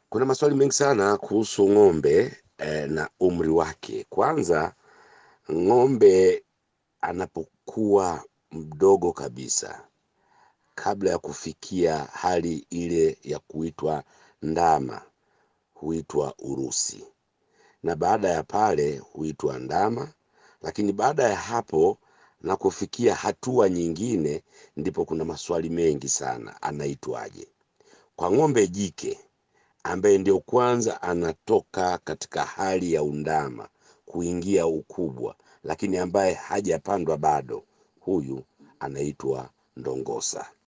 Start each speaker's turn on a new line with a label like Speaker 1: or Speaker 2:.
Speaker 1: Kuna maswali mengi sana kuhusu ng'ombe eh, na umri wake. Kwanza, ng'ombe anapokuwa mdogo kabisa, kabla ya kufikia hali ile ya kuitwa ndama, huitwa urusi, na baada ya pale huitwa ndama, lakini baada ya hapo na kufikia hatua nyingine, ndipo kuna maswali mengi sana, anaitwaje? Kwa ng'ombe jike ambaye ndio kwanza anatoka katika hali ya undama kuingia ukubwa, lakini ambaye hajapandwa bado, huyu anaitwa ndongosa.